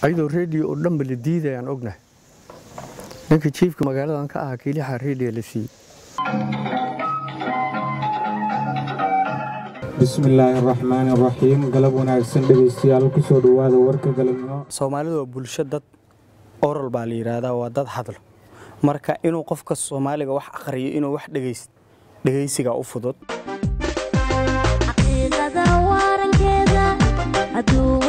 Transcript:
ayadoo rediyo oo dhanba la diidayaan ognahay ninka jiifka magaaladan ka ahaa keliyaha rediyo la siiyey bismillaahi araxmaani araxiim galab wanaagsan dhegaystayaal kusoo dhowaada warka galabnimo soomaalidu waa bulsho dad oral baa la yidhaahdaa waa dad hadlo marka inuu qofka soomaaliga wax aqriyo inuu wax dhegayst dhegaysigaa u fudud xaqiiqada waarankeeda hadduu